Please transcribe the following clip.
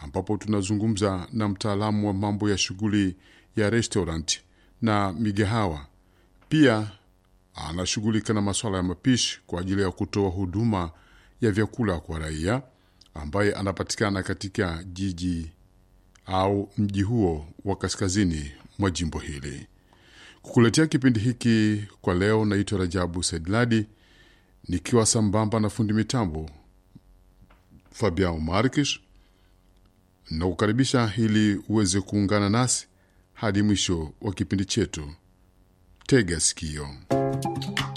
ambapo tunazungumza na mtaalamu wa mambo ya shughuli ya restaurant na migahawa. Pia anashughulika na masuala ya mapishi kwa ajili ya kutoa huduma ya vyakula kwa raia, ambaye anapatikana katika jiji au mji huo wa kaskazini mwa jimbo hili. Kukuletea kipindi hiki kwa leo, naitwa Rajabu Saidladi nikiwa sambamba na fundi mitambo Fabian Markish na kukaribisha ili uweze kuungana nasi hadi mwisho wa kipindi chetu. Tega sikio.